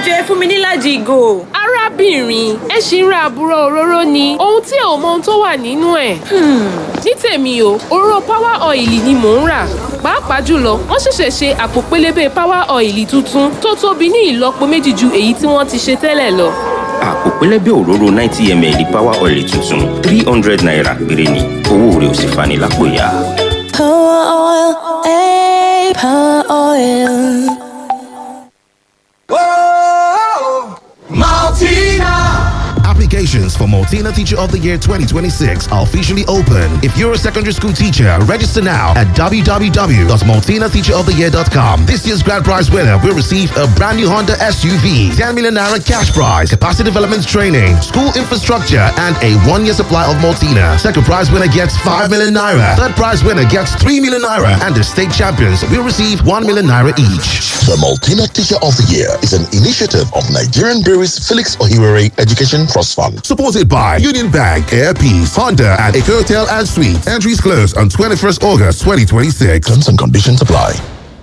jọ ẹ fún mi nílàjì ìgò. arábìnrin ẹ ṣì ń ra àbúrò òróró ni ohun tí ò mọ ohun tó wà nínú ẹ̀. ní tèmi o òróró power oil ni mò ń rà pàápàá jùlọ wọ́n ṣẹ̀ṣẹ̀ ṣe àpò pélébé power oil tuntun tó tóbi ní ìlọ́po méjì ju èyí tí wọ́n ti ṣe tẹ́lẹ̀ lọ. àpò pẹlẹbẹ òróró ninety ml power oil tuntun three hundred naira péré ni owó rẹ̀ ò sì fani lápò ya. Power oil, eh, power oil. Applications for Multina Teacher of the Year 2026 are officially open. If you're a secondary school teacher, register now at www.multinateacheroftheyear.com. This year's grand prize winner will receive a brand new Honda SUV, 10 million naira cash prize, capacity development training, school infrastructure, and a one-year supply of Multina. Second prize winner gets 5 million naira. Third prize winner gets 3 million naira. And the state champions will receive 1 million naira each. The Multina Teacher of the Year is an initiative of Nigerian Breweries Felix Ohiwere Education Trust Fund. Supported by Union Bank, Air Peace, Honda, and Eco Hotel and Suites. Entries close on 21st August 2026. Terms and conditions apply.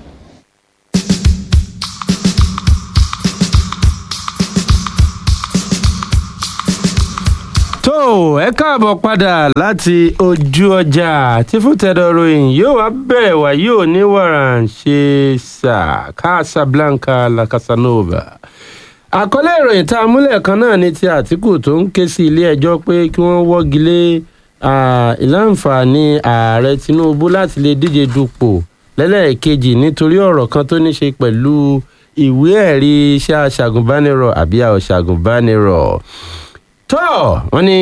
tó ẹ káàbọ̀ padà láti ojú ọjà tí fúntẹ̀dọ̀ ròyìn yóò wá bẹ̀rẹ̀ wá yóò ní wàràn ṣe sà casablanca la casanova àkọlé ìròyìn tá a múlẹ̀ kan náà ni ti àtìkù tó ń ké sí ilé ẹjọ́ pé kí wọ́n wọ́gi lé ìláǹfààní ààrẹ tinubu láti lè díje dupò lẹ́lẹ́ẹ̀kejì nítorí ọ̀rọ̀ kan tó ní ṣe pẹ̀lú ìwé ẹ̀rí iṣẹ́ aṣàgùnbánirọ̀ àbí aṣàgùnbánirọ̀ tó wọn ní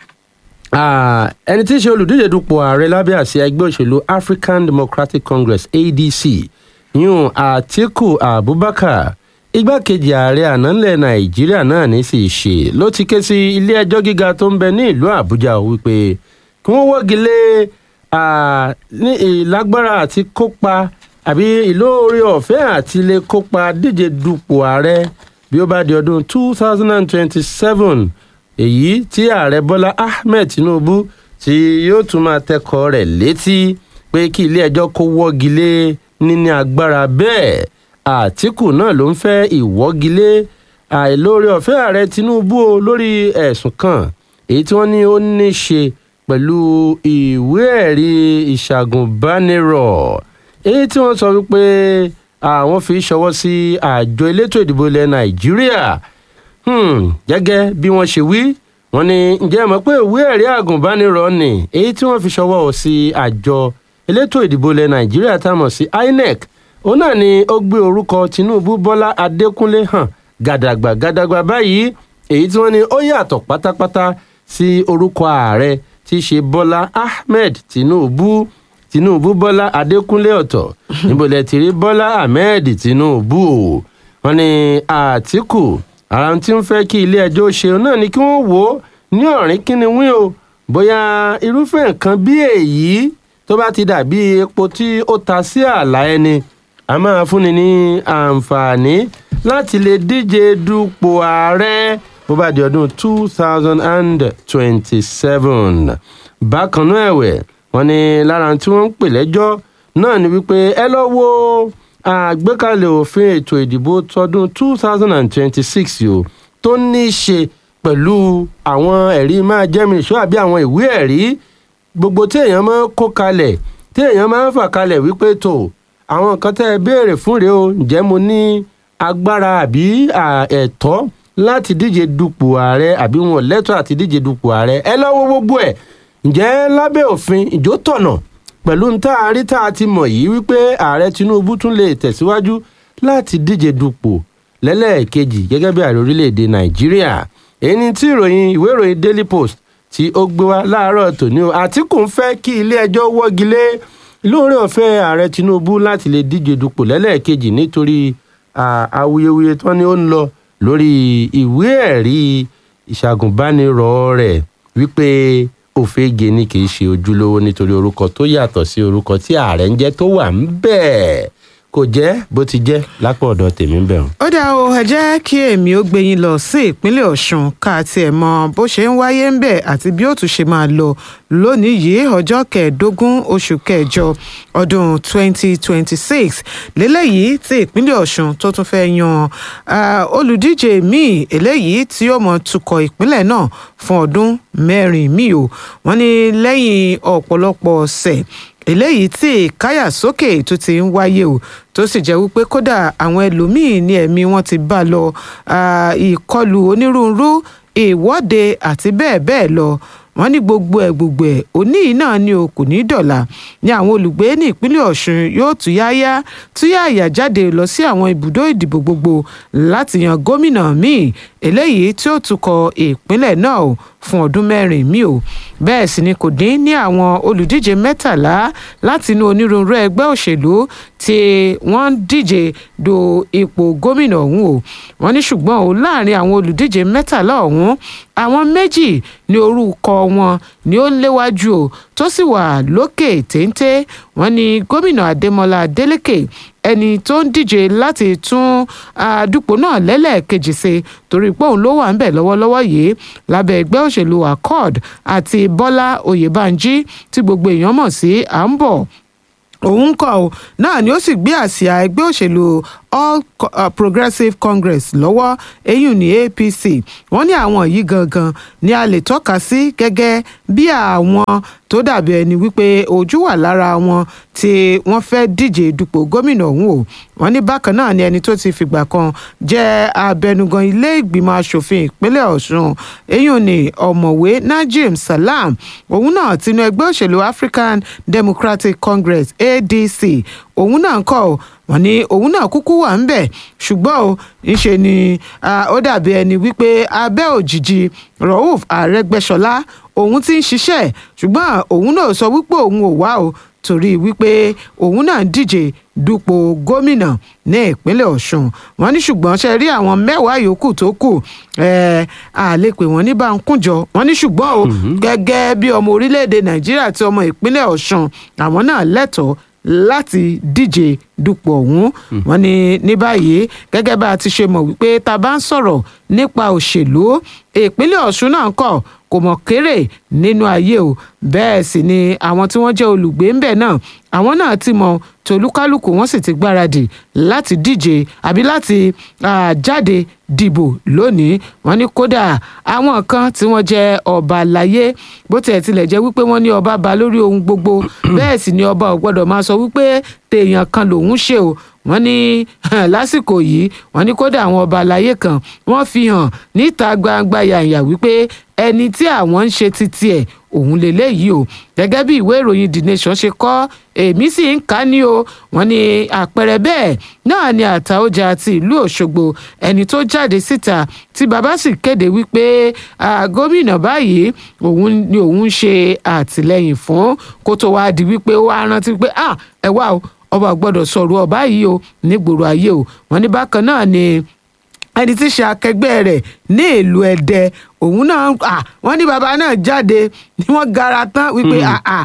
ẹni tí í ṣe olùdíje dupò ààrẹ lábẹ́ àsíá ẹgbẹ́ òṣèlú african democratic congress adc yún àtiku abubakar igbákejì ààrẹ ànálẹ̀ nàìjíríà náà ní sì ṣe ló ti ké sí ilé ẹjọ́ gíga tó ń bẹ ní ìlú àbújá wípé kí wọ́n wọ́gi lé ní ìlágbára àti kópa àbí ìlóore ọ̀fẹ́ àti lè kópa díje dupò ààrẹ bí ó bá di ọdún two thousand and twenty-seven èyí tí ààrẹ bọ́lá ahmed tinubu tí yóò tún máa tẹkọ̀ rẹ̀ létí pé kí ilé ẹjọ́ kó wọ́gi lé níní agbára bẹ́ẹ̀ àtìkù náà ló ń fẹ́ ìwọ́gilé àìlóore ọ̀fẹ́ ààrẹ tinubu o lórí ẹ̀sùn kan èyí tí wọ́n ní ó ní ṣe pẹ̀lú ìwé ẹ̀rí ìṣàgùnbánirọ̀ èyí tí wọ́n sọ wípé àwọn fi ṣọwọ́ sí àjọ elétò ìdìbò ilẹ̀ nàìjíríà gẹ́gẹ́ bí wọ́n ṣe wí wọ́n ní ǹjẹ́ mọ̀ pé ìwé ẹ̀rí àgùnbánirọ̀ ni èyí tí wọ́n fi ṣọwọ́ sí àjọ elétò ìdìbò ilẹ̀ nàìjíríà tá a mọ̀ sí inec òun náà ni ó gbé orúkọ tinubu bọ́lá adékúnlé hàn gàdàgbà gàdàgbà báyìí èyí tí wọ́n ní ó yàtọ̀ pátápátá sí orúkọ ààrẹ tí í ṣe bọ́lá ahmed tinubu tinubu bọ́lá adékúnlé ọ̀tọ̀ níbo lẹ ti rí bọ́lá ahmed tinubu o wọ́n ní àtìkù ara tí ń fẹ́ kí ilé ẹjọ́ ṣe náà ni kí wọ́n wò ó ní ọ̀rìn kíni wí o bóyá irúfẹ́ nǹkan bí èyí tó bá ti dàbí epo tí ó ta sí ààlà ẹni a máa fúnni ní àǹfààní láti lè díje dupò ààrẹ bó bá di ọdún two thousand and twenty-seven bákan náà ẹ̀wẹ̀ wọ́n ní lára tí wọ́n ń pè lẹ́jọ́ náà ni wípé ẹ lọ́ wo àgbékalẹ̀ òfin ètò ìdìbò tọdún two thousand and twenty-six yìí tó ní í ṣe pẹ̀lú àwọn ẹ̀rí máa jẹ́mi ìṣó àbí àwọn ìwé ẹ̀rí gbogbo tí èèyàn máa ń kó kalẹ̀ tí èèyàn máa ń fà kalẹ̀ wípé tó àwọn nǹkan tẹ́ ẹ béèrè fún rèé o ǹjẹ́ mo ní agbára àbí ẹ̀tọ́ láti díje dupò ààrẹ àbí wọn lẹ́tọ̀ àti díje dupò ààrẹ ẹ lọ́wọ́ gbogbo ẹ̀ ǹjẹ́ lábẹ́ òfin ìjó tọ̀nà pẹ̀lú ń tá a rí tá a ti mọ̀ yìí wípé ààrẹ tinubu tún lè tẹ̀síwájú láti díje dupò lẹ́lẹ́ẹ̀kejì gẹ́gẹ́ bí ààrẹ orílẹ̀‐èdè nàìjíríà èyí ni tí ìròyìn ìwé ìròyìn daily post tí ó gbé wá láàárọ̀ tòní o àtìkù ń fẹ́ kí ilé ẹjọ́ wọ́gi lé lóore ọ̀fẹ́ ààrẹ tinubu láti lè díje dupò lẹ́lẹ́ẹ̀kejì nítorí awuyewuye tí wọ́n ní ó ń lọ lórí ìwé ẹ̀rí ìṣàgùnbánirọ̀ rẹ̀ wípé òfegè ni kì í ṣe ojúlówó nítorí orúkọ tó yàtọ̀ sí orúkọ tí ààrẹ ń jẹ́ tó wà ń bẹ̀ kò jẹ́ bó ti jẹ́ lápò ọ̀dọ̀ tèmi ń bẹ̀rù. ó dá o ẹ jẹ́ kí èmi ó gbé yín lọ sí ìpínlẹ̀ ọ̀ṣun ká tiẹ̀ mọ bó ṣe ń wáyé ń bẹ̀ àti bí ó tún ṣe máa lọ lónìí yìí ọjọ́ kẹẹ̀ẹ́dógún oṣù kẹjọ ọdún 2026 lélẹ́yìí tí ìpínlẹ̀ ọ̀ṣun tó tún fẹ́ yan ah, olùdíje míì eléyìí tí ó mọ̀ tukọ̀ ìpínlẹ̀ náà fún ọdún mẹ́rin míì o wọ́n ní lẹ́yìn ọ̀pọ̀lọpọ̀ ọ̀sẹ̀ eléyìí tí ìkáyà sókè tó ti ń wáyé o tó sì jẹ́ wípé kódà àwọn ẹlòmíín ní ẹ̀mí wọn ti bá lọ ah, ìkọlù onírúurú ìwọ́de àti bẹ́ẹ̀ bẹ́ẹ̀ lọ wọ́n ní gbogbo ẹ̀ gbogbo ẹ̀ òní yìí náà ni o kò ní dọ̀là ní àwọn olùgbé ní ìpínlẹ̀ ọ̀ṣun yóò túyáyá túyáyà jáde lọ sí àwọn ibùdó ìdìbò gbogbo láti yan gómìnà míì eléyìí tí ó tukọ̀ ìpínlẹ̀ náà o fún ọdún mẹ́rin míì o bẹ́ẹ̀ sì ni kò dín ní àwọn olùdíje mẹ́tàlá láti inú onírúurú ẹgbẹ́ òṣèlú tí wọ́n ń díje do ipò gómìnà ọ̀hún o wọ́n ní ṣùgbọ́n o láàrin àwọn olùdíje mẹ́tàlá ọ̀hún àwọn méjì ní orúkọ wọn ni ó léwájú o tó sì wà lókè téńté wọ́n ní gómìnà adémọlá adélèké ẹni tó ń díje láti tún àdúpọ̀ náà lẹ́lẹ́ẹ̀kejì ṣe torí pé òun ló wà ń bẹ̀ lọ́wọ́lọ́wọ́ yìí lábẹ́ ẹgbẹ́ òṣèlú accord àti bọ́lá oyèbánjí tí gbogbo èèyàn mọ̀ sí à ń bọ̀ òun kọ ọ náà ni ó sì gbé àsíá ẹgbẹ́ òṣèlú all Co- uh, progressive congress lọ́wọ́ eyín ní apc wọ́n ní àwọn yìí gangan ni a lè tọ́ka sí gẹ́gẹ́ bí àwọn tó dàbí ẹni wípé ojú wà lára wọn tí wọ́n fẹ́ díje dupò gómìnà ọ̀hún o wọ́n ní bákan náà ni ẹni tó ti fìgbà kan jẹ́ abẹnugan ilé ìgbìmọ̀ asòfin ìpínlẹ̀ ọ̀ṣun eyín ní ọ̀mọ̀wé najim salam òun náà tinú ẹgbẹ́ òṣèlú african democratic congress adc òun náà kọ́ ọ wọ́n ní òun náà kúkú wà ń bẹ̀ ṣùgbọ́n o ńṣe ni ah, ó dàbí ẹni wípé abẹ́ òjìji rauf arẹ́gbẹ́ṣọlá òun ti ń ṣiṣẹ́ ṣùgbọ́n òun náà sọ wípé òun ò wá o torí wípé òun náà ń díje dupò gómìnà ní ìpínlẹ̀ ọ̀ṣun wọ́n ní ṣùgbọ́n ṣe rí àwọn mẹ́wàá yòókù tó kù ẹ̀ à lè pè wọ́n ní báńkújọ wọ́n ní ṣùgbọ́n o gẹ́gẹ́ bí ọmọ orílẹ̀-èdè nàìjíríà àti ọmọ ìpínlẹ̀ ọ̀ṣun àwọn náà lẹ́tọ̀ọ́ láti díje dupò ọ̀hún wọn ní ní báyìí gẹ́gẹ́ bá a ti ṣe mọ̀ wípé tá a bá ń sọ̀rọ̀ nípa òṣèlú ìpínlẹ̀ ọ̀ṣun náà kọ̀ kò mọ̀ kéré nínú ayé o bẹ́ẹ̀ sì ni àwọn tí wọ́n jẹ́ olùgbé ń bẹ̀ náà àwọn náà ti mọ tolúkálùkù wọn sì ti gbáradì láti díje àbí láti ah, jáde dìbò lónìí wọn ní kódà àwọn kan tí wọ́n jẹ́ ọba láyé bó tiẹ̀ tilẹ̀ jẹ́ wípé wọ́n ní ọba ba lórí ohun gbogbo bẹ́ẹ̀ sì ni ọba ò gbọ́dọ̀ máa sọ wípé tèèyàn kan lòún ṣe o wọ́n ní lásìkò yìí wọ́n ní kódà àwọn ọba àlàyé kan wọ́n fi hàn níta gbangba yàyà wípé ẹni tí àwọn ń ṣe títí ẹ̀ òun lélẹ́yìí o gẹ́gẹ́ bí ìwé ìròyìn the nation ṣe kọ́ èmi sì ń kà á ní o wọ́n ní àpẹẹrẹ bẹ́ẹ̀ náà ni àtàójà ti ìlú òṣogbo ẹni tó jáde síta tí bàbá sì kéde wípé ah, gómìnà báyìí òun ni òun ń ṣe àtìlẹyìn fún kó tó wáá di wípé ó wá rántí pé ah ẹ wá o ọba ò gbọ́dọ̀ sọ̀rọ̀ ọba yìí o nígboro ayé o wọ́n ní bákan náà ni ẹni tí í ṣe akẹgbẹ́ rẹ̀ ní ìlú ẹ̀dẹ òun náà à wọ́n ní bàbá náà jáde ni wọ́n gara tán wípé àà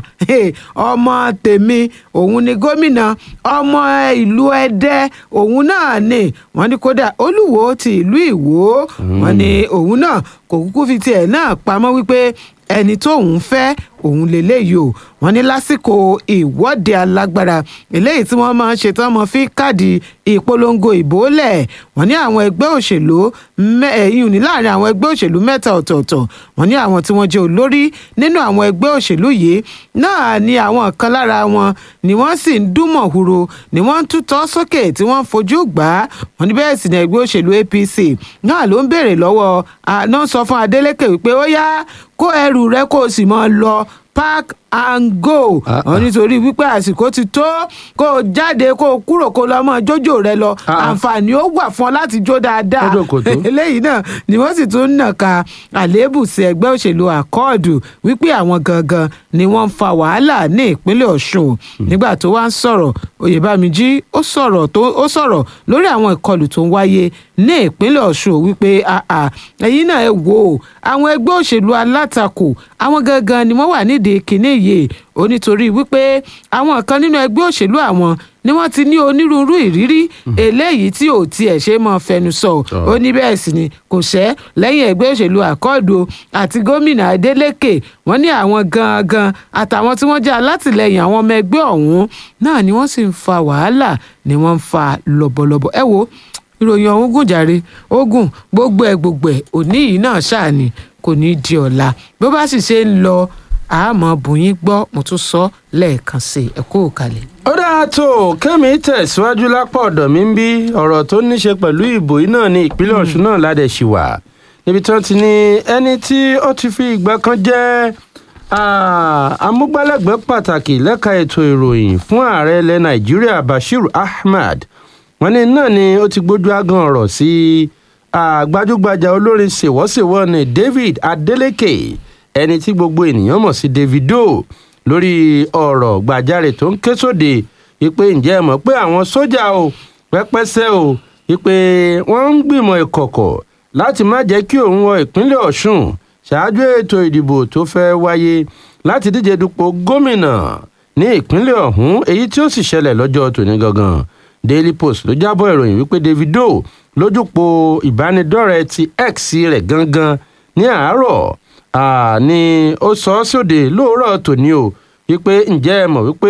ọmọ tèmi òun ni gómìnà ọmọ ìlú ẹ̀dẹ òun náà ni wọ́n ní kódà olúwo ti ìlú ìwó wọ́n ní òun náà kò kúkú fi tiẹ̀ náà pamọ́ wípé ẹni tóun fẹ́ òun lélẹ́yìí o wọ́n ní lásìkò ìwọ́de alágbára eléyìí tí wọ́n máa ń ṣe tán mọ́ fi káàdì ìpolongo ìbò lẹ̀ wọ́n ní àwọn ẹgbẹ́ òṣèlú ẹ̀yìn ní láàrin àwọn ẹgbẹ́ òṣèlú mẹ́ta ọ̀tọ̀ọ̀tọ̀ wọ́n ní àwọn tí wọ́n jẹ́ olórí nínú àwọn ẹgbẹ́ òṣèlú yìí náà ni àwọn kan lára wọn ni wọ́n sì ń dúnmọ̀ huro ni wọ́n ń tútọ́ sókè tí wọ́n ń fojú gbà á wọ́n ní bẹ́ẹ̀ sì ni ẹgbẹ́ òṣèlú apc náà ló ń béèrè lọ́wọ́ àná sọ fún adeleke wípé ó yá kó ẹrù rẹ kó o sì máa lọ park and go wọn nítorí wípé àsìkò ti tó kó o jáde kó o kúrò kó o lọ mọ jójó rẹ lọ àǹfààní ó wà fún ọ láti jó dáadáa eléyìí náà ni wọ́n sì tún ń nàka àléébù sí ẹgbẹ́ òṣèlú àkọọdù wípé àwọn gangan ni wọ́n ń fa wàhálà ní ìpínlẹ̀ Ọ̀ṣun nígbà tó wá ń sọ̀rọ̀ Oyèbámijí ó sọ̀rọ̀ tó ó sọ̀rọ̀ lórí àwọn ìkọlù tó ń wáyé ní ìpínlẹ̀ Ọ̀ṣun wípé ẹ̀yin náà ẹ wò ó àwọn ẹgbẹ́ òṣèlú alátakò àwọn gangan ni wọ́n wà nídìí kéde kínní yìí ó nítorí wípé àwọn kan nínú ẹgbẹ́ òṣèlú àwọn ni wọ́n ti ní onírúurú ìrírí eléyìí tí ò tiẹ̀ ṣe mọ́ fẹnu sọ ó ní bẹ́ẹ̀ sì ni kò ṣẹ́ lẹ́yìn ẹgbẹ́ òṣèlú àkọọdù àti gómìnà Adeleke wọ́n ní àwọn gangan àtàwọn tí wọ́n jẹ́ alátìlẹyìn àwọn ọmọ ẹgbẹ́ ọ̀hún náà ni wọ́n sì ń fa wàhálà ni wọ́n ń fa lọ́bọ̀lọ́bọ̀ ẹ wo ìròyìn ọ̀hún gùn jàre ogun gbogbo ẹ̀ gbogbo ẹ̀ òní yìí náà ṣáà ni kò ní í di ọ̀la bó bá sì ṣe ń lọ àmọ́ bùnyín gbọ́ mo tún sọ lẹ́ẹ̀kan sí ẹ kó o kalẹ̀. ó dáa tó kẹ́mi tẹ̀síwájú lápá ọ̀dọ̀ mi ń bí ọ̀rọ̀ tó ní ṣe pẹ̀lú ìbò yìí náà ní ìpínlẹ̀ ọ̀ṣun náà ládẹ̀ ṣì wà níbi tí wọ́n ti ní ẹni tí ó ti fi ìgbà kan jẹ́ amúgbálẹ́gbẹ̀ẹ́ pàtàkì lẹ́ka ètò ìròyìn fún ààrẹ ilẹ̀ nàìjíríà bashir ahmad wọ́n ní náà ni ó ti gbójú ágan ọ̀rọ̀ sí gbajúgbajà olórin ṣèwọ́ṣèwọ́ ní david adeleke ẹni tí gbogbo ènìyàn mọ̀ sí davido lórí ọ̀rọ̀ gbàjarè tó ń ké sóde wípé ǹjẹ́ ẹ mọ̀ pé àwọn sójà o pẹ́pẹ́sẹ́ o wípé wọ́n ń gbìmọ̀ ìkọ̀kọ̀ láti má jẹ́ kí òun wọ ìpínlẹ̀ ọ̀ṣun ṣáájú ètò ìdìbò tó fẹ́ wáyé láti díje dupò gómìnà ní ìpínlẹ̀ ọ̀hún èyí tí ó sì ṣẹlẹ̀ lọ́jọ́ tòní gangan daily post ló jábọ̀ ìròyìn wípé davido lójúpò ìbánidọ́rẹ̀ẹ́ ti x rẹ̀ gangan ní àárọ̀ ni ó sọ ọ́ sóde lóòrọ̀ tòní o wípé ǹjẹ́ ẹ mọ̀ wípé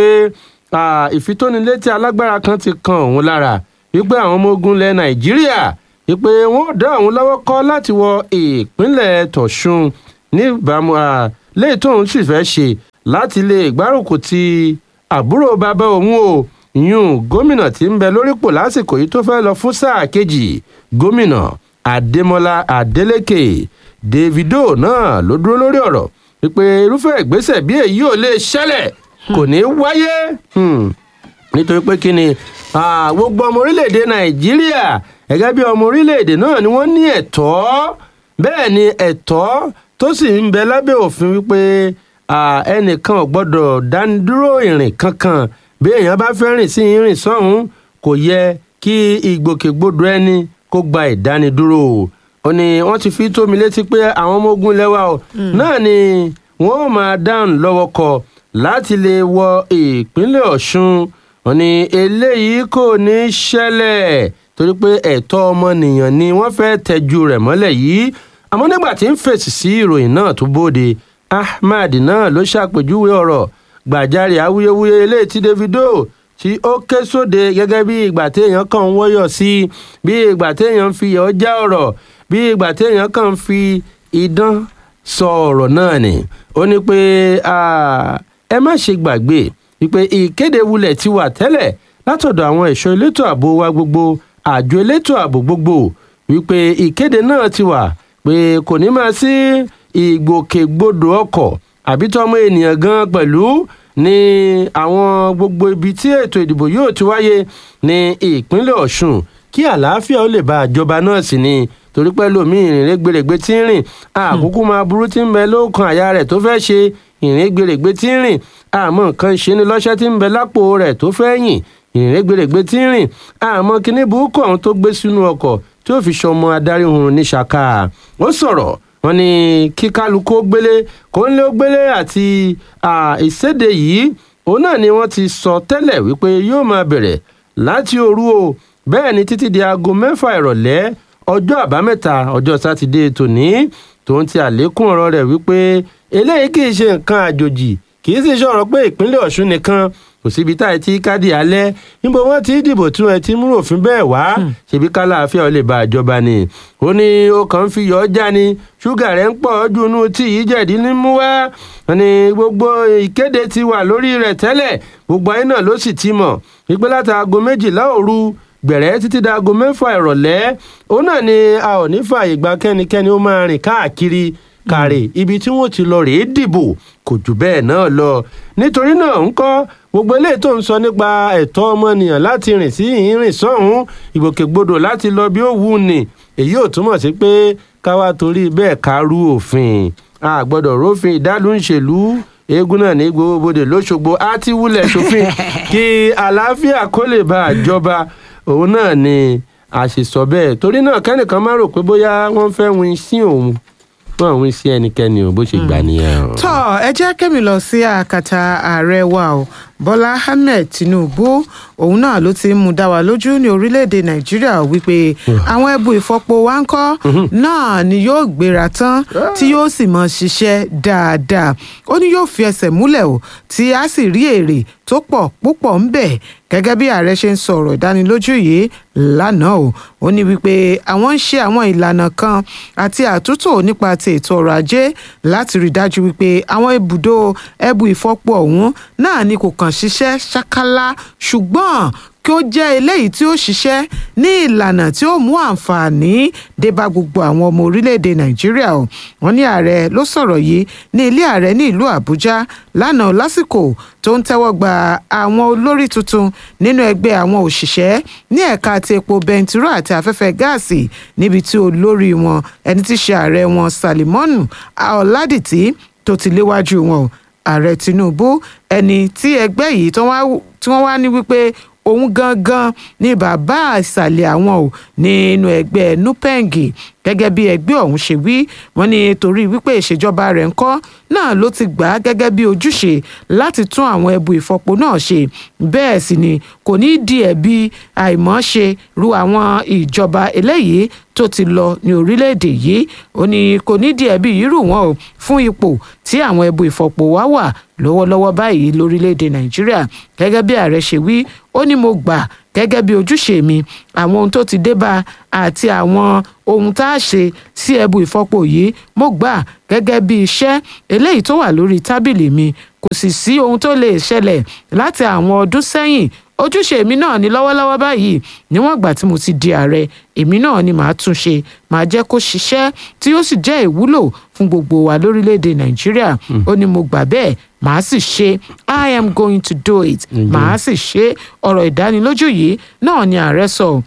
ìfitónilétí alágbára kan ti kan òun lára wípé àwọn ọmọ ogun ilẹ̀ nàìjíríà wípé wọ́n dá òun lọ́wọ́ kọ́ láti wọ ìpínlẹ̀ tọ̀sùn níbàámu léyìí tóun sì fẹ́ ṣe láti lè gbárùkù ti àbúrò bàbá òun o yún gómìnà tí ń bẹ lórípò lásìkò yìí tó fẹ́ lọ fún sáà kejì gómìnà adémọlá adélèké davido náà ló dúró lórí ọ̀rọ̀ wípé irúfẹ́ ìgbésẹ̀ bí èyí ò lè ṣẹlẹ̀ kò ní wáyé nítorí pé kí ni gbogbo ọmọ orílẹ̀-èdè nàìjíríà gẹ́gẹ́ bí ọmọ orílẹ̀-èdè náà ni wọ́n ní ẹ̀tọ́ bẹ́ẹ̀ ni ẹ̀tọ́ tó sì ń bẹ lábẹ́ òfin wípé ẹnìkan ò gbọ́dọ̀ dánidúró ìrìn kankan bí èèyàn bá fẹ́ rìn sí ìrìn sọ́hún kò yẹ kí ìgbòkègbodò ẹni kó gba ìdánidúró ó ní wọ́n ti fi tó mi létí pé àwọn ọmọ ogun lẹ́wà o náà ni wọ́n máa dáhùn lọ́wọ́ kọ láti lè wọ ìpínlẹ̀ ọ̀ṣun ó ní eléyìí kò ní ṣẹlẹ̀ torí pé ẹ̀tọ́ ọmọnìyàn ni wọ́n fẹ́ tẹ́jú rẹ̀ mọ́lẹ̀ yìí àmọ́ nígbà tí ń fèsì sí ìròyìn náà tó bóde ahmad náà ló ṣàpèjúwe ọ̀rọ̀ gbàjarè awuyewuye eléyìí tí davido tí ó ké sóde gẹ́gẹ́ bí ìgbà téèyàn kàn ń wọ́yọ̀ sí bí ìgbà téèyàn ń fi yọ̀ já ọ̀rọ̀ bí ìgbà téèyàn kàn ń fi idán sọ ọ̀rọ̀ náà ni ó ní pé ẹ má ṣe gbàgbé wípé ìkéde wulẹ̀ ti wà tẹ́lẹ̀ látọ̀dọ̀ àwọn ẹ̀ṣọ́ elétò ààbò wa gbogbo àjọ elétò ààbò gbogbo wípé ìkéde náà ti wà pé kò ní máa sí ìgbòkègbodò ọkọ̀ àbí tọmọ ènìyàn gan pẹ̀lú ní àwọn gbogbo ibi tí ètò ìdìbò yóò ti wáyé ní ìpínlẹ̀ ọ̀ṣun kí àlàáfíà ó lè bá àjọba náà sí ni torí pé lómi ìrìn gbèrègbè tí ń rìn àkókò máa burú tí ń bẹ lóòkan àyà rẹ̀ tó fẹ́ ṣe ìrìn gbèrègbè tí ń rìn àmọ́ nǹkan ṣe ni lọ́ṣẹ́ tí ń bẹ lápò rẹ̀ tó fẹ́ yìn ìrìn gbèrègbè tí ń rìn àmọ́ kíní burúkú ọ̀hún tó gbé sínú ọkọ̀ tí ó fi ṣọmọ adarí ohun ní ṣaka ó sọ̀rọ̀ wọn ni kí kálukú ó gbélé kó ń lé ó gbélé àti ìséde yìí òun náà ni wọ́n ti sọ tẹ́lẹ̀ wípé yóò máa bẹ̀rẹ̀ láti òru o bẹ́ẹ̀ ni títí di aago mẹ́fà ìrọ̀lẹ́ ọjọ́ àbámẹ́ta ọjọ́ sátidé tòní tòun ti àlékún ọ̀rọ̀ rẹ̀ wípé eléyìí kì í ṣe nǹkan àjòjì kì í sì ṣọ̀rọ̀ pé ìpínlẹ̀ ọ̀ṣun nìkan kò síbi tá ẹ ti kádì alẹ́ níbo wọ́n ti dìbò tí wọ́n ti mú òfin bẹ́ẹ̀ wá ṣèbí kálàáfíà ó lè ba àjọba ni ó ní ó kàn ń fi yọ ọjà ni ṣúgà rẹ̀ ń pọ̀ ju inú tí yìí jẹ̀dí ní mú wá ní gbogbo ìkéde ti wà lórí rẹ̀ tẹ́lẹ̀ gbogbo ayé náà ló sì ti mọ̀ wípé láti aago méjìlá òru gbẹ̀rẹ́ títí da aago mẹ́fà ìrọ̀lẹ́ òun náà ni a ò ní fààyè gba kẹ́nikẹ́ni ó máa rìn káàkiri kàrè ibi tí wọ́n ti lọ rèé dìbò kò jù bẹ́ẹ̀ náà lọ nítorí náà ń kọ́ gbogbo eléyìí tó ń sọ nípa ẹ̀tọ́ ọmọnìyàn láti rìn sí ìrìn sọ́hún ìgbòkègbodò láti lọ bí ó wù ní èyí ò túmọ̀ sí pé káwá torí bẹ́ẹ̀ ká rú òfin a gbọ́dọ̀ rófin ìdálù ń ṣèlú eégún náà ní gbogbo bodè lóṣogbo á ti wúlẹ̀ sófin kí àlàáfíà kó lè bá àjọba òun náà ni a sì sọ bẹ́ẹ̀ torí náà kẹ́nìkan má rò pé bóyá wọ́n fẹ́ win sí òun fún àwọn sí ẹnikẹ́ni ò bó ṣe gbà nìyẹn o. tọ́ ẹ jẹ́ kẹ́mi lọ sí àkàtà ààrẹ wa o bọ́lá ahmed tinubu òun náà ló ti ń mú dá wa lójú ní orílẹ̀-èdè nàìjíríà wípé àwọn ẹbu ìfọpo wa ń kọ́ náà ni yóò gbéra tán tí yóò sì mọ ṣiṣẹ́ dáadáa ó ní yóò fi ẹsẹ̀ múlẹ̀ o tí a sì rí èrè tó pọ̀ púpọ̀ ń bẹ̀ gẹ́gẹ́ bí ààrẹ ṣe ń sọ̀rọ̀ ìdánilójú yìí lánàá o ó ní wípé àwọn ń ṣe àwọn ìlànà kan àti àtúntò nípa ti ètò ọrọ̀ ajé láti rí i dájú wípé àwọn ibùdó ẹbu ìfọpo ọ̀hún náà ni kò kàn ṣiṣẹ́ ṣákálá ṣùgbọ́n kí ó jẹ́ eléyìí tí ó ṣiṣẹ́ ní ìlànà tí ó mú àǹfààní dé bá gbogbo àwọn ọmọ orílẹ̀-èdè nàìjíríà o wọ́n ní ààrẹ ló sọ̀rọ̀ yìí ní ilé ààrẹ ní ìlú àbújá lánàá lásìkò tó ń tẹ́wọ́ gba àwọn olórí tuntun nínú ẹgbẹ́ àwọn òṣìṣẹ́ ní ẹ̀ka ti epo bẹntiró àti afẹ́fẹ́ gáàsì níbi tí olórí wọn ẹni tí í ṣe ààrẹ wọn salimonu ọ̀làdìtì tó ti léwájú wọn o ààrẹ tinubu ẹni tí ẹgbẹ́ yìí tí wọ́n wá ní wípé òun gangan ní bàbá ìsàlẹ̀ àwọn ò nínú ẹgbẹ́ nupeng gẹ́gẹ́ bí ẹgbẹ́ ọ̀hún ṣe wí wọ́n ní torí wípé ìṣèjọba rẹ̀ ń kọ́ náà ló ti gbà á gẹ́gẹ́ bí ojúṣe láti tún àwọn ẹbu ìfọpo náà ṣe bẹ́ẹ̀ sì ni kò ní di ẹ̀bi àìmọ́ṣe ru àwọn ìjọba eléyìí tó ti lọ ní orílẹ̀-èdè yìí ó ní kò ní di ẹ̀bi yìí rù wọ́n o fún ipò tí àwọn ẹbu ìfọpo wá wà lọ́wọ́lọ́wọ́ báyìí lórílẹ̀‐èdè nàìjíríà gẹ́gẹ́ bí ààrẹ ṣe wí ó ní mo gbà gẹ́gẹ́ bí ojúṣe mi àwọn ohun tó ti dé bá àti àwọn ohun tá a ṣe sí ẹbu ìfọpo yìí mo gbà gẹ́gẹ́ bí iṣẹ́ eléyìí tó wà lórí tábìlì mi kò sì sí ohun tó lè ṣẹlẹ̀ láti àwọn ọdún sẹ́yìn ojúṣe mi náà ní lọ́wọ́lọ́wọ́ báyìí níwọ̀n ìgbà tí mo ti di ààrẹ èmi náà ni màá tún ṣe màá jẹ́ kó ṣiṣẹ́ tí yóò sì jẹ́ ìwúlò fún gbogbo wa lórílẹ̀‐èdè nàìjíríà ó ní mo gbà bẹ́ẹ̀ màá sì ṣe i am going to do it màá sì ṣe ọ̀rọ̀ ìdánilójú yìí náà ni ààrẹ sọ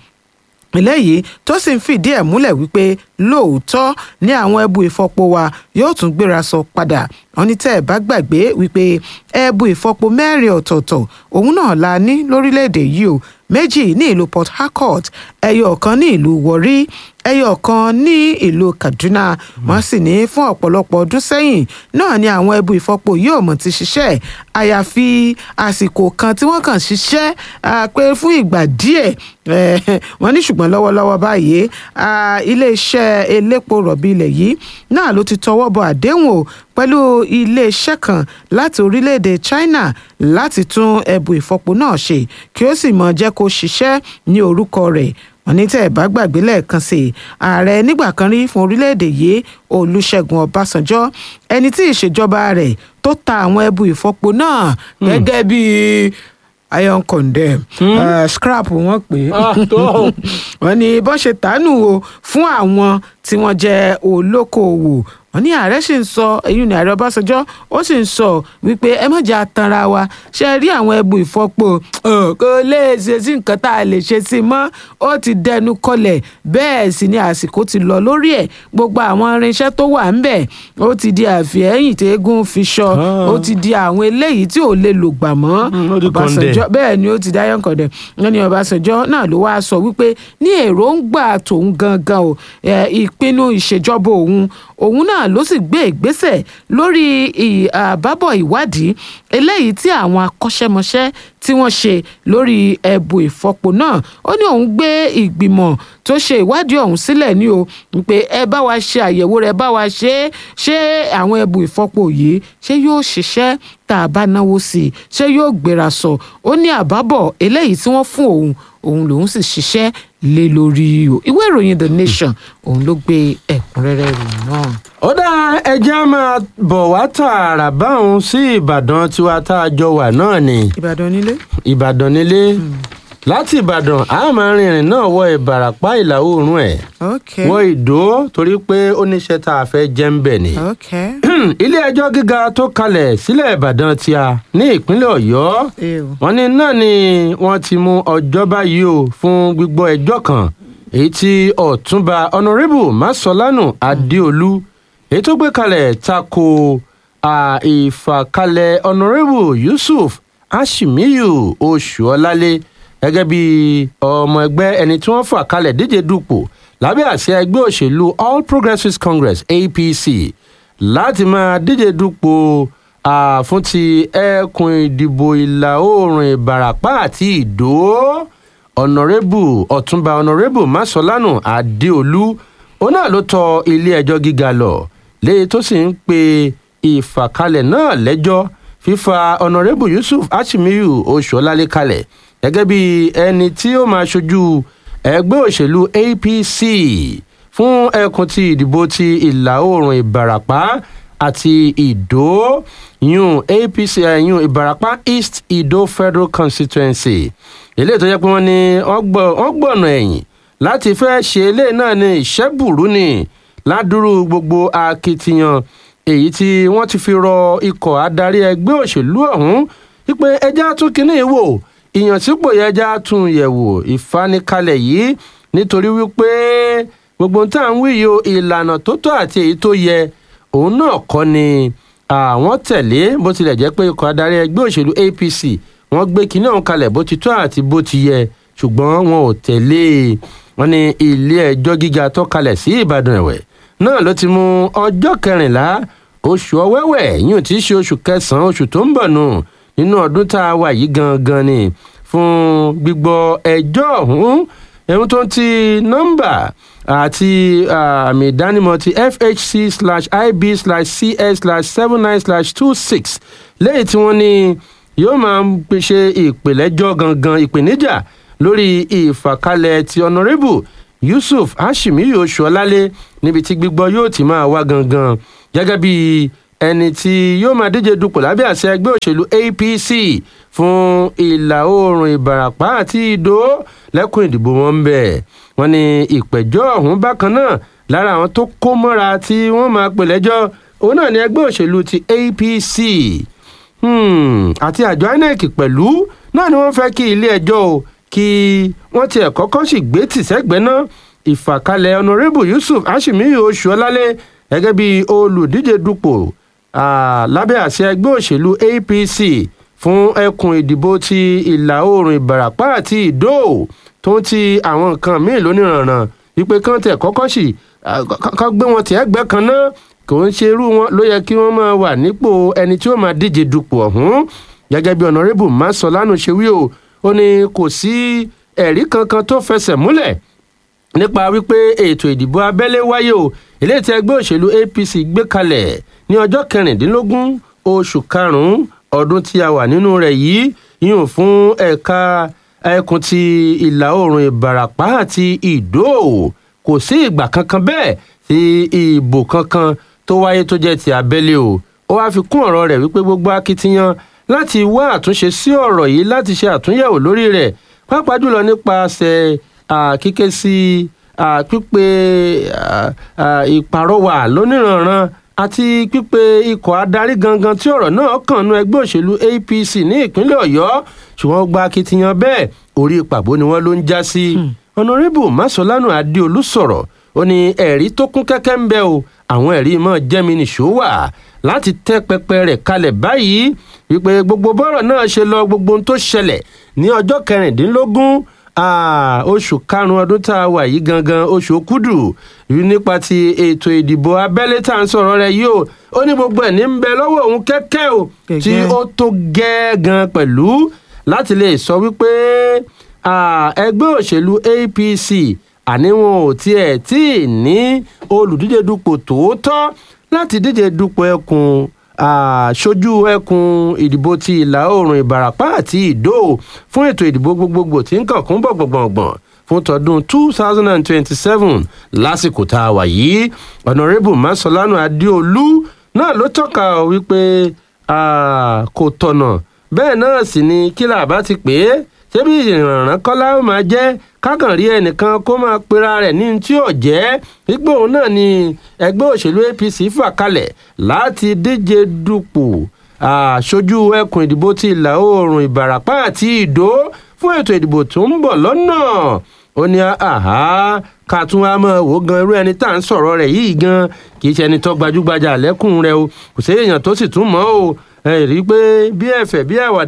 eléyìí tó sì ń fìdí ẹ̀ múlẹ̀ wípé lóòótọ́ ní àwọn ẹbu ìfọpo wa yóò tún gbéra sọ padà wọn ní tẹ́ ẹ̀ bá gbàgbé wípé ẹbu ìfọpo mẹ́rin ọ̀tọ̀ọ̀tọ̀ òun náà la ní lórílẹ̀‐èdè yìí o méjì ní ìlú port harcourt ẹyọ kan ní ìlú warri ẹyọ kan ní ìlú kaduna wọn sì ní fún ọ̀pọ̀lọpọ̀ ọdún sẹ́yìn náà ni àwọn ẹbu ìfọpo yóò mọ̀ ti ṣiṣẹ́ àyàfi àsìkò kan tí wọ́n kàn ṣiṣẹ́ pé fún ìgbà díẹ̀ wọ́n ní ṣùgbọ́n lọ́wọ́lọ́wọ́ báyìí iléeṣẹ́ elépo rọ̀bì ilẹ̀ yìí náà ló ti tọwọ́ bọ àdéhùn o pẹ̀lú iléeṣẹ́ kan láti orílẹ̀-èdè china láti tún ẹbu ìfọpo náà ṣe kí ó sì mọ̀ jẹ́ kó ṣiṣẹ́ ní orúkọ rẹ̀ wọ́n ní tẹ́ ẹ̀ bá gbàgbé lẹ́ẹ̀kan sí i ààrẹ nígbà kan rí fún orílẹ̀-èdè yìí olùṣègùn ọbásanjọ́ ẹni tí ìṣèjọba rẹ̀ tó ta àwọn ẹbu ìfọpo náà gẹ́gẹ́ bíi iron condemn uh, scrap wọ́n pè é wọ́n ní bọ́n ṣe tánù o fún àwọn tí wọ́n jẹ́ olókoòwò wọ́n ní ààrẹ sì ń sọ èyí ni ààrẹ ọbásanjọ́ ó sì ń sọ wípé ẹ má jẹ́ atanra wa ṣe rí àwọn ẹbu ìfọpo kò lè ṣe sí nǹkan tá a lè ṣe sí i mọ́ ó ti dẹnu kọlẹ̀ bẹ́ẹ̀ sì ni àsìkò ti lọ lórí ẹ̀ gbogbo àwọn irinṣẹ́ tó wà ńbẹ̀ ó ti di àfihẹ́yìn tí eégún fi ṣọ ó ti di àwọn eléyìí tí ò lè lò gbà mọ́ ọbásanjọ́ bẹ́ẹ̀ ni ó ti dá yọ̀ǹkọ̀ dẹ̀ wọ́n ní ọbásanjọ́ náà ló wá sọ wípé ní èròǹgbà tòun gangan o ìpinnu ìṣèjọba òun òun náà ló sì gbé ìgbésẹ̀ lórí àbábọ̀ ìwádìí eléyìí tí àwọn akọ́ṣẹ́mọṣẹ́ tí wọ́n ṣe lórí ẹ̀bù ìfọpo náà ó ní òun gbé ìgbìmọ̀ tó ṣe ìwádìí ọ̀hún sílẹ̀ ní o pé ẹ bá wa ṣe àyẹ̀wò rẹ̀ bá wa ṣe é ṣé àwọn ẹ̀bù ìfọpo yìí ṣé yóò ṣiṣẹ́ tá a bá náwó sí i ṣé yóò gbéra sọ ó ní àbábọ̀ eléyìí tí wọ́n fún òun òun lòun sì ṣiṣẹ́ lé lórí o ìwé ìròyìn the nation òun ló gbé ẹ̀kúnrẹ́rẹ́ ròyìn náà. ó dá ẹjẹ́ á máa bọ̀ wá tààrà báwọn sí ìbàdàn tiwa tá a jọ wà náà ni ìbàdàn nílé. ìbàdàn nílé láti ìbàdàn a máa rìnrìn náà wọ ìbàràpá ìlà oòrùn ẹ̀ ok wọ ìdó torí pé ó níṣẹ́ tá a fẹ́ jẹ́ ń bẹ̀ ni. ok ilé ẹjọ́ gíga tó kalẹ̀ sílẹ̀ ìbàdàn tí a ní ìpínlẹ̀ ọ̀yọ́ ew wọ́n ní náà ni wọ́n ti mú ọjọ́ báyìí o fún gbígbọ́ ẹjọ́ kan èyí tí ọ̀túnba ọ̀nàrẹ́bù masolanu adéolú èyí tó gbé kalẹ̀ tako à, ìfàkalẹ̀ ọ̀nàrẹ́bù yusuf ashimiyu oṣuọ̀lálẹ̀ gẹ́gẹ́ bí ọmọ ẹgbẹ́ ẹni tí wọ́n fà kalẹ̀ díje dupò lábẹ́ àṣẹ ẹgbẹ́ òṣèlú all progressives congress apc láti máa díje dupò fún ti ẹkùn ìdìbò ìlà oòrùn ìbàràpá àti ìdó ọ̀nàrẹ́bù ọ̀túnba ọ̀nàrẹ́bù masolanu adéolú òun náà ló tọ ilé ẹjọ́ gíga lọ léyìí tó sì ń pe ìfàkalẹ̀ náà lẹ́jọ́ fífa ọ̀nàrẹ́bù yusuf achimiyu oṣuọlálẹ kalẹ̀ gẹ́gẹ́ bí ẹni tí ó máa ṣojú ẹgbẹ́ òṣèlú apc fún ẹkùn ti ìdìbò ti ìlà oòrùn ìbàràpá àti ìdó yún apc yún ìbàràpá east ìdó federal constituency eléyìí tó jẹ́ pé wọ́n ní wọ́n gbọ̀nà ẹ̀yìn láti fẹ́ ṣe eléyìí náà ní ìṣẹ́bùrú ni ládùúrú gbogbo akitiyan èyí tí wọ́n ti fi rọ ikọ̀ adarí ẹgbẹ́ òṣèlú ọ̀hún wípé ẹja tún kínní wò ìyànsípò yẹn ẹja tún yẹ̀wò ìfanikalẹ̀ yìí nítorí wípé gbogbo tá à ń wí yìí ìlànà tó tọ́ àti èyí tó yẹ òun náà kọ́ ni àwọn tẹ̀lé bó tilẹ̀ jẹ́ pé ikọ̀ adarí ẹgbẹ́ òṣèlú apc wọ́n gbé kinní ọ̀hún kalẹ̀ bó ti tọ́ àti bó ti yẹ ṣùgbọ́n wọn ò tẹ̀lé wọn ní ilé ẹjọ́ gíga tó kalẹ̀ sí ìbàdàn ẹ̀wẹ̀ náà ló ti mú ọjọ́ kẹrìnlá oṣù ọwẹ́wẹ̀ yìí tí í ṣe oṣù kẹsàn-án oṣù tó ń bọ̀ nù nínú ọdún tá a wà yìí gangan ni fún gbígbọ́ ẹjọ́ ọ̀hún ẹ̀hún tó ń ti nọ́mbà àti àmì ìdánimọ̀ ti fhc slash ib slash cs slash seven nine slash two six lẹ́yìn tí wọ́n ní yóò máa ṣe ìpìlẹ́jọ́ gangan ìpèníjà lórí ìfàkalẹ̀ ti honourable yusuf hashimiyu oṣuọlálẹ níbi tí gbígbọ́ yóò ti máa wá gangan gẹ́gẹ́ bí ẹni tí yóò máa díje dupò lábẹ́ àṣẹ ẹgbẹ́ òṣèlú apc fún ìlà oòrùn ìbàràpá àti ìdó lẹ́kùn ìdìbò wọn ń bẹ̀ wọ́n ní ìpẹ̀jọ́ ọ̀hún bákan náà lára àwọn tó kó mọ́ra tí wọ́n máa pè lẹ́jọ́ òun náà ní ẹgbẹ́ òṣèlú ti apc àti àjọ inec pẹ̀lú náà ni wọ́n fẹ́ kí ilé ẹjọ́ o kí wọ́n tiẹ̀ kọ́kọ́ sì gbé tìṣẹ́gbẹ́ náà ìfàkalẹ̀ honourable yusuf ashimiyu oṣuọlálẹ gẹ́gẹ́ bí olùdíje dupò lábẹ́ àṣẹ ẹgbẹ́ òṣèlú apc fún ẹkùn ìdìbò ti ìlà oòrùn ìbàràpá àti ìdó tó ń ti àwọn nǹkan míì lóníranran wípé kán tẹ̀ kọ́kọ́ sì kọ́ gbé wọn tiẹ̀ gbẹ́ kan náà kò ń ṣe irú wọn ló yẹ kí wọ́n máa wà nípò ẹni tí ó máa díje dupò ọ̀hún gẹ́gẹ́ bí honourable masolanu ṣe wí o ó ní kò sí ẹ̀rí kankan tó fẹsẹ̀ múlẹ̀ nípa wípé ètò ìdìbò abẹ́lé wáyé o eléyìí tí ẹgbẹ́ òṣèlú apc gbé kalẹ̀ ní ọjọ́ kẹrìndínlógún oṣù karùn-ún ọdún tí a wà nínú rẹ̀ yìí yíyùn fún ẹ̀ka ẹkùn ti ìlà oòrùn ìbàràpá àti ìdó kò sí ìgbà kankan bẹ́ẹ̀ tí ìbò kankan tó wáyé tó jẹ́ ti abẹ́lé o ó wáá fi kún ọ̀rọ̀ rẹ̀ wípé gbogbo akitiyan láti wá àtúnṣe sí ọ̀rọ̀ yìí láti ṣe àtúnyẹ̀wò lórí rẹ̀ pàápàá jùlọ nípasẹ̀ kíké sí pípe ìpàrọwà lóníranran àti pípe ikọ̀ adarí gangan tí ọ̀rọ̀ náà kàn nú ẹgbẹ́ òṣèlú apc ní ìpínlẹ̀ ọ̀yọ́ ṣùgbọ́n gba akitiyan bẹ́ẹ̀ orí ìpàbó ni wọ́n ló ń já sí. ọ̀nàrẹ́bù masolanu adéolú sọ̀rọ̀ ó ní ẹ̀rí tó kún kẹ́kẹ́ ń bẹ o àwọn ẹ̀rí mọ́ jẹ́mi nìṣó wà láti tẹ́ pẹpẹ rẹ̀ kalẹ̀ báyìí wípé gbogbo bọ́rọ̀ náà ṣe lọ gbogbo ohun tó ṣẹlẹ̀ ní ọjọ́ kẹrìndínlógún oṣù karùn-ún ọdún tá a wà yìí gangan oṣù okúdù nípa ti ètò ìdìbò abẹ́lé tá à ń sọ̀rọ̀ rẹ̀ yìí o ó ní gbogbo ẹ̀ ní ń bẹ lọ́wọ́ òun kẹ́kẹ́ o tí ó tó gẹ́gàn pẹ̀lú láti lè sọ wípé ẹgbẹ́ òṣèlú apc àní wọn ò tiẹ̀ tí ì ní olùdíje dupò tòótọ́ láti díje dupò ẹkùn àṣojú ẹkùn ìdìbò ti ìlà oòrùn ìbàràpá àti ìdó fún ètò ìdìbò gbogbogbò tí ń kàn kún bọ̀gbọ̀gbọ̀ngbọ̀n fún tọdún two thousand and twenty-seven lásìkò tá a wà yìí ọ̀nàrẹ́bù masolanu adéolú náà ló tọ́ka wípé kò tọ̀nà bẹ́ẹ̀ náà sì ni kílà bá ti pè é ṣébí ìrànràn kọ́lá ó máa jẹ́ kákàn rí ẹnìkan kó máa pera rẹ̀ ní tí ò jẹ́ wípé òun náà ni ẹgbẹ́ òṣèlú apc fà kalẹ̀ láti díje dupò àṣojú ẹkùn ìdìbò ti ìlà oòrùn ìbàràpá àti ìdó fún ètò ìdìbò tó ń bọ̀ lọ́nà ó ní àhá ká tún wá mọ̀ wò gan irú ẹni tá à ń sọ̀rọ̀ rẹ̀ yìí gan kì í ṣe ẹni tó gbajúgbajà lẹ́kùn rẹ̀ o kò sí èèyàn tó sì tún mọ́ o ẹ rí i pé bí ẹ̀fẹ̀ bí àwàdà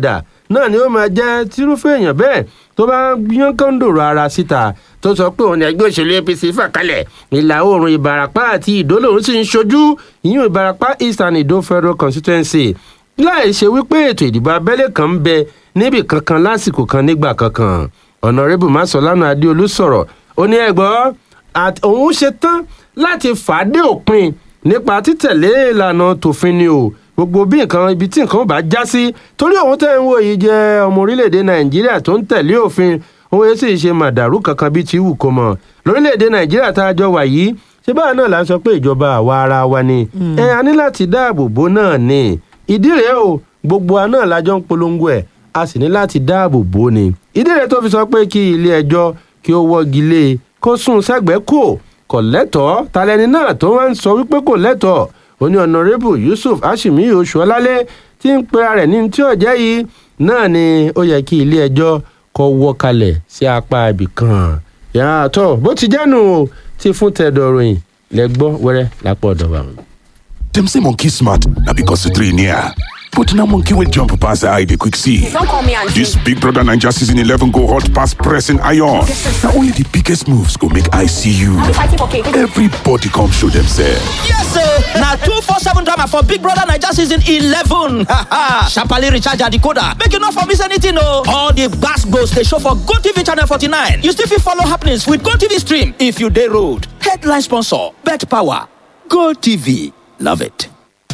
náà ni ó máa jẹ́ tírúfẹ́ èèyàn bẹ́ẹ̀ tó bá yán kọ́ńdòrò ara síta tó sọ pé òun ni ẹgbẹ́ òṣèlú apc fà kalẹ̀ ìlà oòrùn ìbarapá àti ìdó lòun sì ń ṣojú ìyún ìbarapá east and ìdó federal constituency láì ṣe wípé ètò ìdìbò abẹ́lé kan ń bẹ níbì kankan lásìkò kan nígbà kankan ọ̀nàrẹ́bù masolana adéolú sọ̀rọ̀ ó ní ẹ̀gbọ́n òun ṣe tán láti fàdé òpin nípa títẹ̀lé ìlànà tòfin ni o gbogbo bí nǹkan ibi tí nǹkan bá já sí torí òun tẹ́ ń wò yìí jẹ́ ọmọ orílẹ̀-èdè nàìjíríà tó ń tẹ̀lé òfin òun yẹn sì ṣe màdàrú kankan bíi ti wù kó mọ̀ lórílẹ̀-èdè nàìjíríà tá a jọ wà yìí ṣé báà náà la sọ pé ìjọba àwa ara wa ni ẹ a ní láti dáàbò bò náà ni ìdí rèé o gbogbo wa náà lájọ ń polongo ẹ̀ a sì ní láti dáàbò bò ni ìdí rèé tó fi sọ pé kí ilé ẹjọ́ kí ó wọ́gi lé kó sún sẹ́gbẹ̀ẹ́ kò kò lẹ́tọ̀ọ́ talẹ́ni náà tó wá ń sọ wípé kò lẹ́tọ̀ọ́ ó ní ọ̀nàrẹ́bù yusuf ashimi oṣuọlálẹ́ tí ń pera rẹ̀ ní tí ọ̀jẹ́ yìí náà ni ó yẹ kí ilé ẹjọ́ kọ́ wọ́ kalẹ̀ sí apá ibì kan yàtọ̀ bó ti jẹ́nu o ti fún tẹ̀dọ̀ ròyìn lẹ́gbọ́ wẹ́rẹ́ lápò ọ̀dọ̀ wa. Dem say monkey smart na because the three near. But now monkey will jump past the eye they quick see. Don't call me auntie. This Big Brother Ninja season 11 go hot past pressing iron. Now only the biggest moves go make I see you. Are we fighting for cake? Everybody come show themselves. Yes, sir. Now two four seven drama for Big Brother Niger season eleven. Sharply recharge your decoder. Make you not for miss anything, no. All the gas goes they show for Go TV channel forty nine. You still fit follow happenings with Go TV stream if you day road. Headline sponsor: Bet Power. Go TV. Love it.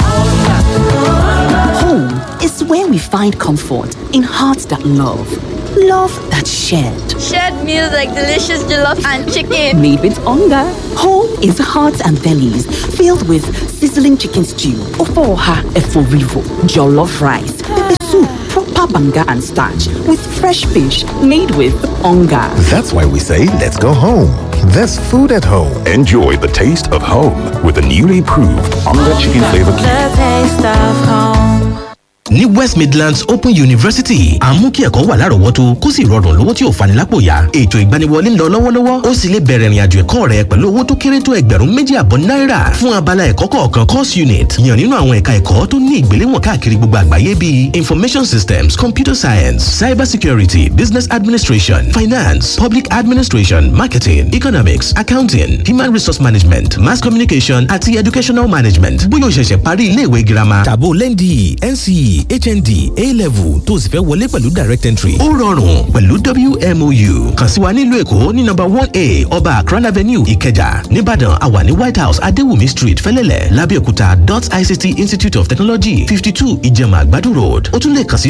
Home is where we find comfort in hearts that love, love that shared. Shared meals like delicious jollof and chicken. Made with hunger. Home is hearts and bellies filled with sizzling chicken stew, ofoha eforivo, jollof rice, pepper soup, proper banga and starch with fresh fish made with hunger. That's why we say let's go home. There's food at home. Enjoy the taste of home with the newly improved Onga Chicken Flavor Cube. The taste of home. ní west midlands open university à ń mú kí ẹ̀kọ́ wà lárọ̀ọ́wọ́tó kó sì rọrùn lówó tí ò fani lápò yá ètò ìgbaniwọlé ń lọ lọ́wọ́lọ́wọ́ ó sì lè bẹ̀rẹ̀ ìrìnàjò ẹ̀kọ́ rẹ pẹ̀lú owó tó kéré tó ẹgbẹ̀rún méjì àbọ̀ náírà fún abala ẹ̀kọ́ kọ̀ọ̀kan course unit yàn nínú àwọn ẹ̀ka ẹ̀kọ́ tó ní ìgbéléwọ̀n káàkiri gbogbo àgbáyé bíi information systems computer science cyber security business administration finance public administration marketing economics accounting human resource management mass communication àti educational management bóyá o ṣẹ̀ṣẹ̀ parí iléèwé girama tàbó lẹ́ndì nce hnd a-level tó o sì fẹ́ wọlé pẹ̀lú direct entry. ó rọrùn pẹ̀lú wmou kàn sí wa nílùú èkó ní nọmba one a ọba akran avenue ìkẹjà nìbàdàn àwà ní white house adéwùmí street fẹlẹ́lẹ̀ lábẹ́òkúta dot ict institute of technology fifty two ìjẹ̀mà àgbàdo road ó tún lè kàn sí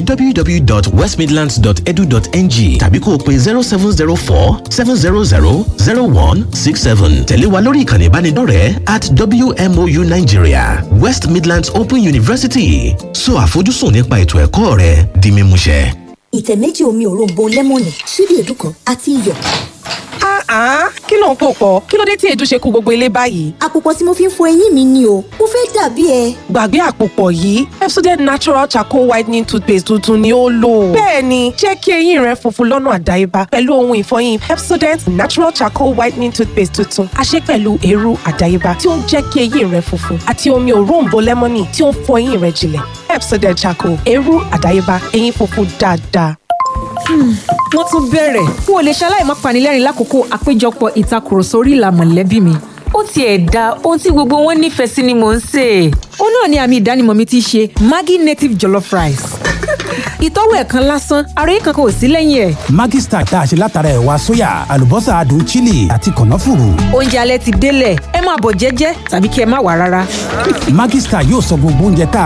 www.westmidlands.edu.ng tàbí kó o pe zero seven zero four seven zero zero zero one six seven tẹ̀lé wa lórí ìkànnì ìbánidọ́rẹ̀ẹ́ at wmou nigeria west midlands open university so àfojúsùn nípa ètò ẹ̀kọ́ rẹ di mímúṣẹ. ìtẹ̀ méjì omi òróǹbó lẹ́mọ̀nì ṣíbí èédú kan àti iyọ̀. Ah, kí ló ń pò pọ̀? Kí ló dé tí èédú ṣe kú gbogbo ilé báyìí? àpòpọ̀ tí mo fi ń fọ eyín mi ni o mo fẹ́ dàbí ẹ. Gbàgbé àpòpọ̀ yìí, Pepsodent Natural Charcoal Whitening Toothpaste tuntun ni ó lò. Bẹ́ẹ̀ni, jẹ́ kí eyín rẹ funfun lọ́nà àdáyébá pẹ̀lú ohun ìfọyín Pepsodent Natural Charcoal Whitening Toothpaste tuntun. A ṣe pẹ̀lú eérú àdáyébá tí ó ń jẹ́ kí eyín rẹ funfun àti omi òróǹbó lẹ́mọ́nì tí ó ń fọ eyín rẹ jinlẹ̀. Pepsodent Charcoal, eérú àdáyébá, eyín funfun dáadáa. wọ́n tún bẹ̀rẹ̀ n ò lè ṣaláì má panilẹ́rìn lákòókò àpéjọpọ̀ ìtakùrọ̀sọ orí ìlà mọ̀lẹ́bí mi. ó tiẹ̀ da ohun tí gbogbo wọn nífẹ̀ẹ́ sí ni mò ń sè é. ó náà ni àmì ìdánimọ̀ mi ti ṣe maggi native jollof rice. ìtọ́wò ẹ̀kan lásán ara yìí kankan ò sí lẹ́yìn ẹ̀. Maggi Star tá a ṣe látara ẹ̀wà sóyà àlùbọ́sà adùn chili àti kànáfùrù. oúnjẹ alẹ́ ti délẹ̀ ẹ máa bọ̀ jẹ́jẹ́ tàbí kí ẹ má wà rárá. Maggi Star yóò sọ gbogbo oúnjẹ tá